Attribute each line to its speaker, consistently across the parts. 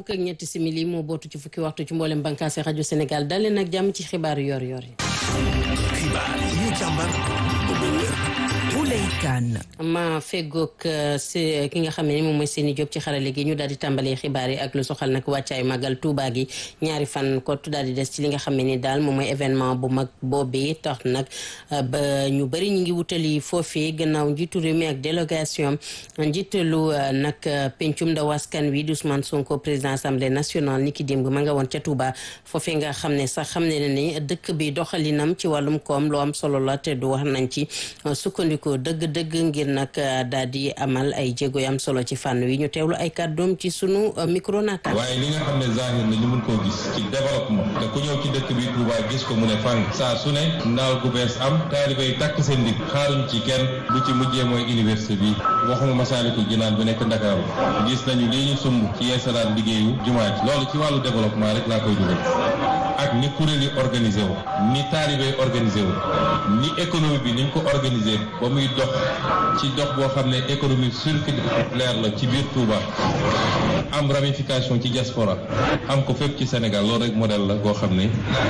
Speaker 1: fukk ak ñetti simili moo bootu ci fukki waxtu ci mboolem bànqaasi rajo Sénégal dalee nag jàmm ci xibaaru yor-yor yi.
Speaker 2: xibaar yi ñu càmbar ba mu wér.
Speaker 3: Ouleye Kane.
Speaker 1: ma feggoog si ki nga xam ne moom mooy seeni job ci xarale gi ñu daal di tàmbalee xibaar yi ak lu soxal nag wàccaayu màggal Tuuba gi ñaari fan kott daal di des ci li nga xam ne ni daal moom mooy événement bu mag boobee tax nag ba ñu bëri ñu ngi wutali foofee gannaaw njiitu réew mi ak délégation njiitalu nag pencum ndaw askan wi di Ousmane Sonko président assemblée nationale ni ki démb ma nga woon ca Tuuba foofee nga xam ne sax xam ne ne ni dëkk bi doxalinam ci wàllum koom lu am solo la te du wax nañ ci sukkandiku dëgg-dëgg ngir nag daal di amal ay jéego yu am solo ci fànn wi ñu teewlu ay kàddoom ci sunu micro naata.
Speaker 4: waaye li nga xam ne zahir na ñu mun koo gis ci développement te ku ñëw ci dëkk bi Touba gis ko mu ne fang saa su ne naal gu bees am taalibe yi takk seen ndig xaaruñ ci kenn bu ci mujjee mooy université bi waxuma Masaalikul Jinaan bi nekk Ndakaaru gis nañu lii ñu sumb ci yeesalaat liggéeyu jumaa ji loolu ci wàllu développement rek laa koy dugal ak ni kuréel yi organisé wu ni taalibe yi organisé wu ni économie bi niñ ko organisé ba muy dox ci dox boo xam ne économie circulaire la ci biir Touba am ramification ci diaspora am ko fépp ci Sénégal loolu rek modèle la boo xam ne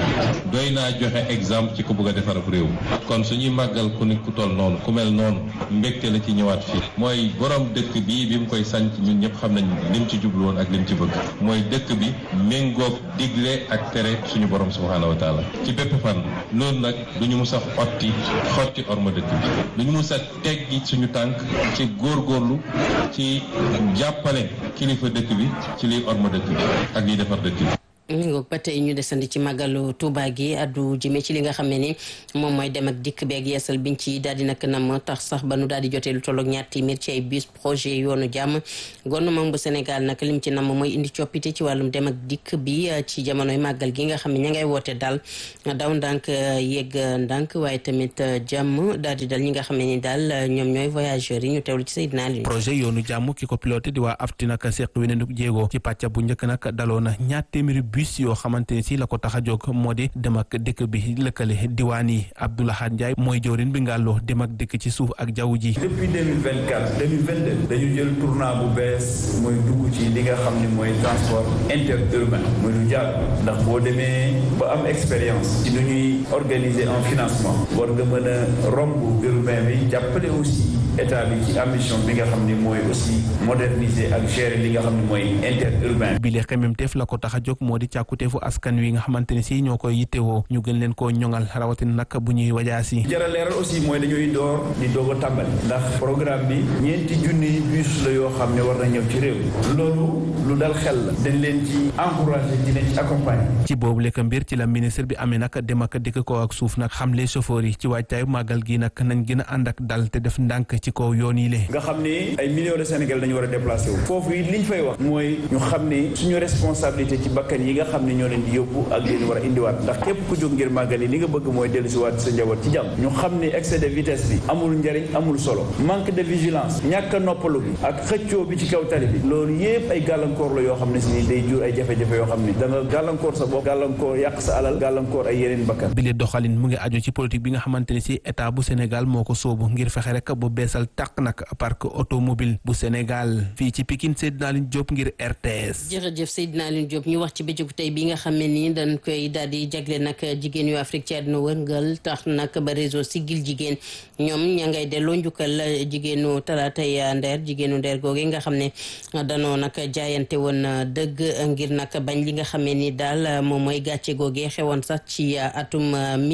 Speaker 4: doy naa joxe exemple ci ko bëgg a defar ab réew kon suñuy màggal ku nit ku toll noonu ku mel noonu mbégte la ci ñëwaat fii mooy borom dëkk bii bi mu koy sanc ñun ñëpp xam nañ lim ci jublu woon ak lim ci bëgg mooy dëkk bi méngoog digle ak tere suñu borom subhaanahu wa taala ci bépp fan noonu nag duñu mus a xotti xotti orma dëkk bi duñu mus a teggi suñu tànk ci góorgóorlu ci jàppale kilifa dëkk bi ci liy orma dëkk bi ak liy defar dëkk bi
Speaker 1: ngoog ba tey ñu desandi ci màggalu Touba gi addu jëmee ci li nga xam ne ni moom mooy dem ak dikk beeg yeesal biñ ci daal di nag nam tax sax ba nu daal di jotee lu tolloog ñaar téeméer ci ay bus projet yoonu jàmm gouvernement bu Sénégal nag lim ci nam mooy indi coppite ci wàllum dem ak dikk bi ci jamonoy màggal gi nga xam ne ña ngay woote daal daw ndànk yegg ndànk waaye tamit jàmm daal di dal ñi nga xam ne ni daal ñoom ñooy voyageurs yi ñu teewlu ci Seydina Aliou
Speaker 3: projet yoonu jàmm ki ko piloté di waa afti nag seq weneen jéego ci pàcca bu njëkk nag daloo na ñaar téeméeri bus yoo xamante ne si la ko tax a jóg moo di dem ak dëkk bi lëkkale diwaan yi Abdoulahad Ndiaye mooy jawrin bi ngàlloo dem ak dëkk ci suuf ak jaww ji
Speaker 5: depuis 2024 2022 dañu jël tournant bu bees mooy dugg ci li nga xam ne mooy transport interurbain mooy lu jaar ndax boo demee ba am expérience ci nu ñuy organiser en financement war nga mën a romb urbain bi jàppale aussi état bi ci ambition bi nga xam ne mooy aussi moderniser ak gérer li nga xam ne mooy interurbain
Speaker 3: bi le xememteef la ko tax a jóg moo di càkkuteefu askan wi nga xamante ne si ñoo koy yittewoo ñu gën leen koo ñoŋal rawatina nag bu ñuy wajaasi
Speaker 5: jara leeral aussi mooy dañuy door di doog a tàmbali ndax programme bi ñeenti junni bus la yoo xam ne war na ñëw ci réew loolu lu dal xel la dañ leen ci encouragé di leen ci accompagner
Speaker 3: ci boobu lekk mbir ci la ministre bi amee nag dem ak dikk ko ak suuf nag xamle chauffeur yi ci waajtaayu màggal gi nag nañ gën a ànd ak dal te def ndànk ci kaw yoon yi le
Speaker 5: nga xam ne ay millions de Sénégal dañu war a déplacé wu foofu yi liñ fay wax mooy ñu xam ne suñu responsabilité ci bakkan yi nga xam ne ñoo leen di yóbbu ak leen war a indiwaat ndax képp ku jóg ngir màggal yi li nga bëgg mooy dellu si waat sa njaboot ci jàmm ñu xam ne excès de vitesse bi amul njariñ amul solo manque de vigilance ñàkk a noppalu bi ak xëccoo bi ci kaw tali bi loolu yépp ay gàllankoor la yoo xam ne si ni day jur ay jafe-jafe yoo xam ne da nga gàllankoor sa bopp gàllankoor yàq sa alal gàllankoor ay yeneen bakkan
Speaker 3: bi le doxalin mu ngi aju ci politique bi nga xamante ne si état bu Sénégal moo ko sóobu ngir fexe rek bu beesal tàq nag parc automobile bu Sénégal fii ci Pikine Seydina Aline Diop ngir RTS
Speaker 1: jërëjëf Seydina Aline Diop ñu wax ci bëccëgu tey bi nga xam ne nii dañ koy daal di jagle nag jigéen yu Afrique ci àdduna wërngal tax nag ba réseau Siggil Jigéen ñoom ña ngay delloo njukkal jigéenu talaatay ndeer jigéenu ndeer googe nga xam ne danoo nag jaayante woon dëgg ngir nag bañ li nga xam ne ni daal moom mooy gàcce googe xewoon sax ci atum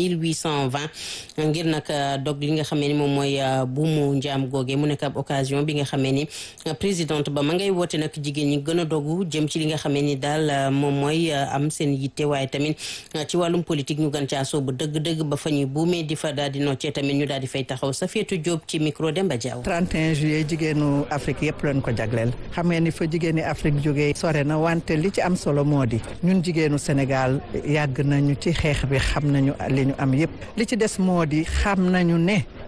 Speaker 1: 1820 ngir nag dog li nga xam ne ni moom mooy buumu njaam googe mu nekk ab occasion bi nga xam ne ni présidente ba ma ngay woote nag jigéen ñi gën a dogu jëm ci li nga xam ne ni daal moom mooy am seen yitte waaye tamit ci wàllum politique ñu gën caa soobu dëgg-dëgg ba fa ñuy buumee di fa daal di noccee tamit ñu daal di fay taxaw Safietou Diop ci micro Demba Diaw
Speaker 6: 31 juillet jigéenu Afrique yëpp lañ ko jagleel xam ngeen ni fa jigéeni Afrique jógee sore na wante li ci am solo moo di ñun jigéenu Sénégal yàgg nañu ci xeex bi xam nañu li ñu am yëpp li ci des moo di xam nañu ne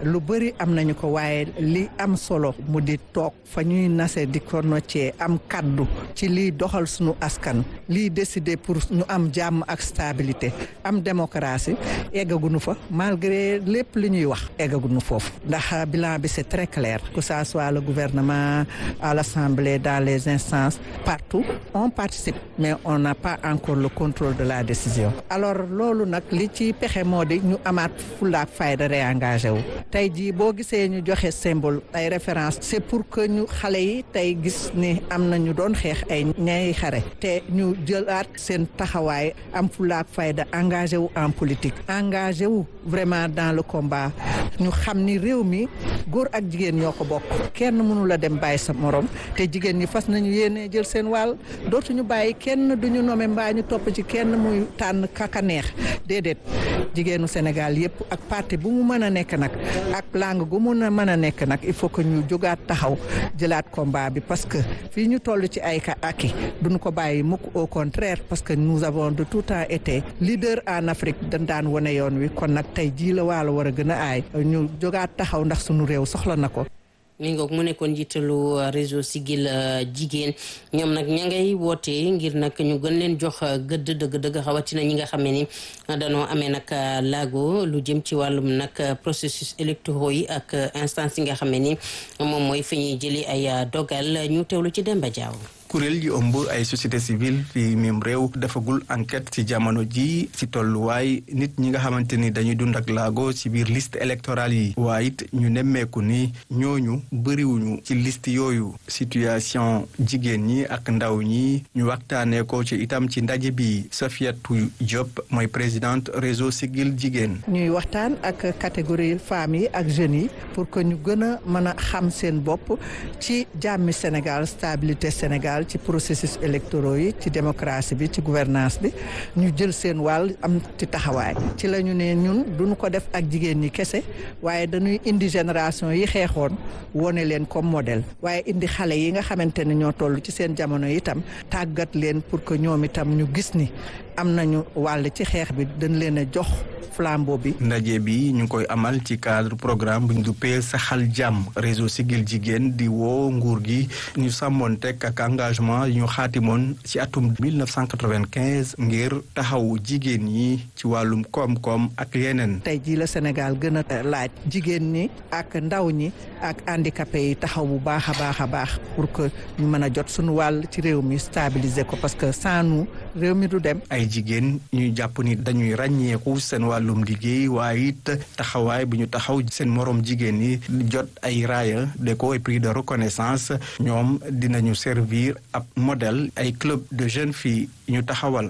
Speaker 6: lu bëri am nañu ko waaye li am solo mu di toog fa ñuy nase di ko noccee am kaddu ci liy doxal suñu askan liy décider pour ñu am jàmm ak stabilité am démocratie eggaguñu fa malgré lépp li ñuy wax eggaguñu foofu ndax bilan bi c'est très clair que ça soit le gouvernement à l'Assemblée dans les instances partout on participe mais on n'a pas encore le contrôle de la décision alors loolu nag li ci pexe moo di ñu amaat fulaak fayda réengagé wu tey jii boo gisee ñu joxe symbole ay référence c'est pour que ñu xale yi tey gis ni am na ñu doon xeex ay ñay xare te ñu jëlaat seen taxawaay am fulaak fayda engagé wu en politique engagé wu vraiment dans le combat ñu xam ni réew mi góor ak jigéen ñoo ko bokk kenn mënu la dem bàyyi sa morom te jigéen ñi fas nañu yéene jël seen wàll dootuñu bàyyi kenn duñu nome mbaa ñu topp ci kenn muy tànn kaka neex déedéet jigéenu Sénégal yépp ak parti bu mu mën a nekk nag ak langue gu mun a mën a nekk nag il faut que ñu jógaat taxaw jëlaat combat bi parce que fii ñu toll ci ay ka aki duñu ko bàyyi mukk au contraire parce que nous avons de tout temps été leader en Afrique dañ daan wane yoon wi kon nag tey jii la waalo war a gën a aay ñu jógaat taxaw ndax sunu réew soxla na ko
Speaker 1: mi ngoog mu nekkoon njiitalu réseau Siggil jigéen ñoom nag ña ngay woote ngir nag ñu gën leen jox gëdd dëgg-dëgg xawatina ñi nga xam ne ni danoo amee nag laago lu jëm ci wàllum nag processus électoraux yi ak instance yi nga xam ne ni moom mooy fi ñuy jëli ay dogal ñu teewlu ci Demba Diaw
Speaker 7: kuréel yi ëmb ay société civile fi mim réew defagul enquête ci jamono ji ci tolluwaay nit ñi nga xamante ni dañuy dund ak laago ci biir liste électorale yi waaye it ñu nemmeeku ni ñooñu bëriwuñu ci liste yooyu situation jigéen ñi ak ndaw ñi ñu waxtaanee ko ci itam ci ndaje bi Safiatou Diop mooy présidente réseau Siggil jigéen
Speaker 6: ñuy waxtaan ak catégorie femmes yi ak jeunes yi pour que ñu gën a mën a xam seen bopp ci jàmmi Sénégal stabilité Sénégal ci processus électoraux yi ci démocratie bi ci gouvernance bi ñu jël seen wàll am ci taxawaay ci la ñu ne ñun duñu ko def ak jigéen ñi kese waaye dañuy indi génération yi xeexoon wone leen comme modèle waaye indi xale yi nga xamante ne ñoo toll ci seen jamono itam tàggat leen pour que ñoom itam ñu gis ni am nañu wàll ci xeex bi dañ leen a jox flambeau bi.
Speaker 7: ndaje bi ñu ngi koy amal ci cadre programme bu ñu duppee saxal jàmm réseau Siggil jigéen di woo nguur gi ñu sàmmoon teg ak engagement yu ñu xaatimoon ci atum 1995 ngir taxawu jigéen ñi ci wàllum koom-koom ak yeneen.
Speaker 6: tey jii la Sénégal gën a laaj jigéen ñi ak ndaw ñi ak handicapé yi taxaw bu baax a baax a baax pour que ñu mën a jot suñu wàll ci réew mi stabiliser ko parce que sans nous réew mi du dem.
Speaker 7: ay jigéen ñuy jàpp ni dañuy ràññeeku seen wàllum liggéey waaye it taxawaay bu ñu taxaw seen moroom jigéen ñi jot ay raaya déco et prix de reconnaissance ñoom dinañu servir ab modèle ay club de jeunes filles ñu taxawal.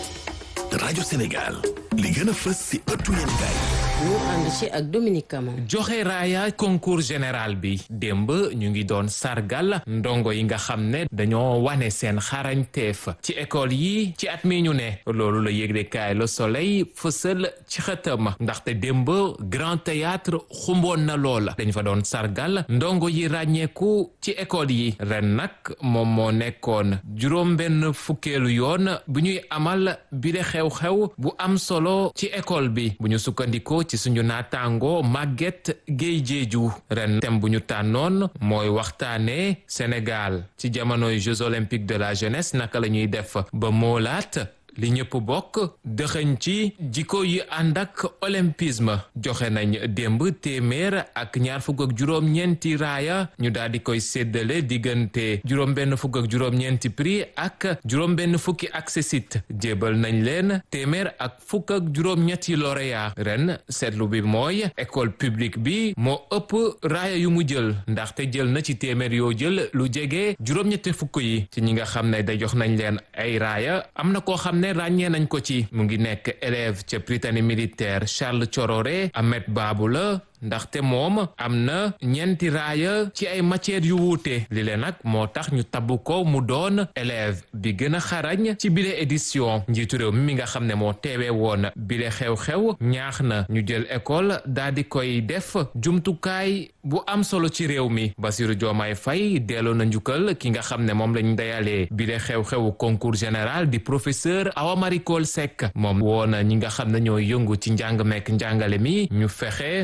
Speaker 2: rajo Sénégal li gën a fës ci ëttu yéenekaay
Speaker 1: ñu ànd ci ak Dominique Camara
Speaker 8: joxe raaya concours général bi démb ñu ngi doon sargal ndongo yi nga xam ne dañoo wane seen xarañteef ci école yi ci at mi ñu ne loolu la yëglekaay Le Soleil fësal ci xëtam ndaxte démb Grand Théâtre xumboon na loola dañ fa doon sargal ndongo yi ràññeeku ci école yi ren nag moom moo nekkoon juróom benn fukkeelu yoon bu ñuy amal bi de xew-xew bu am solo ci école bi bu ñu sukkandikoo ci suñu naataango Maguette Guèye Diédhiou ren thème bu ñu tànnoon mooy waxtaanee Sénégal ci jamonoy Jeux olympiques de la jeunesse naka la ñuy def ba moolaat li ñëpp bokk dëxëñ ci jikko yi ànd ak olympisme joxe nañ démb téeméer ak ñaar fukk ak juróom-ñeenti raaya ñu daal di koy séddale diggante juróom-benn fukk ak juróom-ñeenti prix ak juróom-benn fukki accessit jébal nañ leen téeméer ak fukk ak juróom-ñetti lauréat ren seetlu bi mooy école publique bi moo ëpp raaya yu mu jël ndaxte jël na ci téeméer yoo jël lu jege juróom-ñetti fukk yi ci ñi nga xam ne da jox nañ leen ay raaya am na koo xam ne ràññee nañ ko ci mu ngi nekk élève ca Prytanée militaire Charles Thiororé Ahmed Babou la ndaxte moom am na ñeenti raaya ci ay matières yu wuute li leen nag moo tax ñu tabbu ko mu doon élève bi gën a xarañ ci bile édition njiitu réew mi mi nga xam ne moo teewee woon bile xew-xew ñaax na ñu jël école daal di koy def jumtukaay bu am solo ci réew mi Bassirou Diomaye Faye delloo na njukkal ki nga xam ne moom lañ dayalee bile xew-xewu concours général di professeur Awa Marie Coll Seck moom woona ñi nga xam ne ñoo yëngu ci njàng mekk njàngale mi ñu fexe ba gën a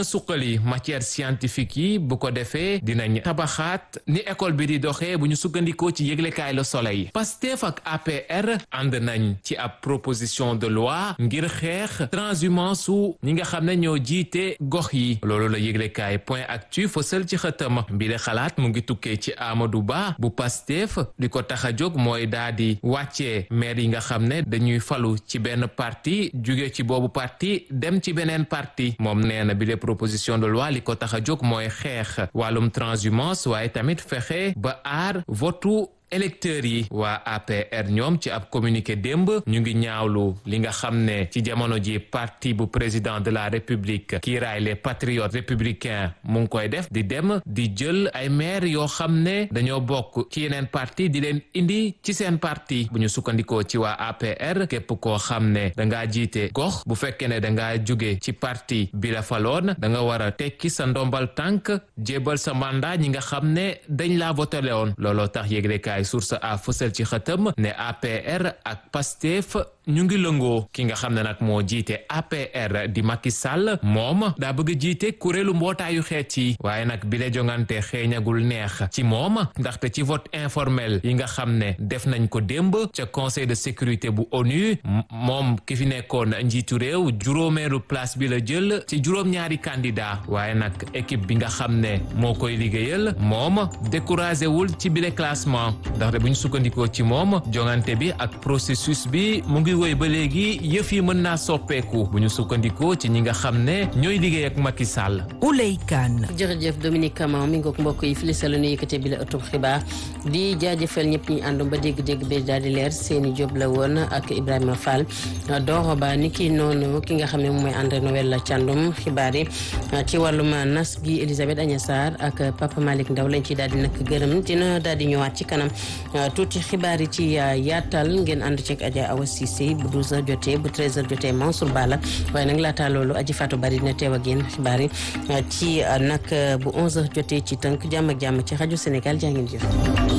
Speaker 8: a suqali matière scientifique yi bu ko defee dinañ tabaxaat ni école bi di doxee bu ñu sukkandikoo ci yëglekaay Le Soleil Pastef ak APR ànd nañ ci ab proposition de loi ngir xeex transhumance su ñi nga xam ne ñoo jiite gox yi loolu la yëglekaay point actu fësal ci xëtam bi le xalaat mu ngi tukkee ci Amadou Ba bu Pastef di ko tax a jóg mooy daa di wàccee maire yi nga xam ne dañuy falu ci benn parti jóge ci boobu parti dem ci beneen parti moom nee na bi le proposition de loi li ko tax a jóg mooy xeex wàllum transhumance waaye tamit fexe ba aar votu électeurs yi waa APR ñoom ci ab communiqué démb ñu ngi ñaawlu li nga xam ne ci jamono ji parti bu président de la république kiiraay les patriotes républicains mu ngi koy def di dem di jël ay maire yoo xam ne dañoo bokk ci yeneen parti di leen indi ci seen parti bu ñu sukkandikoo ci waa APR képp koo xam ne dangaa jiite gox bu fekkee ne dangaa jóge ci parti bi la faloon da nga war a tekki sa ndombal tànk jébal sa mandat ñi nga xam ne dañ laa votele woon looloo tax yéglekaay source a fësal ci xëtam ne APR ak PASTEF ñu ngi lëngoo ki nga xam ne nag moo jiite APR di Macky Sall moom daa bëgg a jiite kuréelu mbootaayu xeet yi waaye nag bi la jongante xeeñagul neex ci moom ndaxte ci vote informel yi nga xam ne def nañ ko démb ca conseil de sécurité bu ONU moom ki fi nekkoon njiitu réew juróomeelu place bi la jël ci juróom-ñaari candidat waaye nag équipe bi nga xam ne moo koy liggéeyal moom découragé wul ci bile classement ndaxte bu ñu sukkandikoo ci moom jongante bi ak processus bi mu ngi woy ba léegi yëf yi mën naa soppeeku bu ñu sukkandikoo ci ñi nga xam ne ñooy liggéey ak Macky Sall.
Speaker 9: Ouley Kane.
Speaker 1: jërëjëf Dominique Camara mi ngoog mbokk yi fili salo nu yëkkate bi la ëttub xibaar di jaajëfal ñëpp ñi àndoon ba dégg-dégg bi daal di leer seeni job la woon ak Ibrahima Fall Doro Ba ni ki noonu ki nga xam ne moom mooy André Noël Thiandoum xibaar yi ci wàllum nas gi Elisabeth Agnes Sarr ak Papa Malick Ndaw lañ ci daal di nag gërëm dina daal di ñëwaat ci kanam tuuti xibaar yi ci yaatal ngeen ànd ceeg Adja Awa Cissé bu 12h jotee bu 13h jotee Mansour Bala waaye nag laataa loolu aji Fatou Bari dina teew ak yéen xibaar yi ci nag bu 11h jotee ci tënk jàmm ak jàmm ci rajo Sénégal jaa ngeen jëf.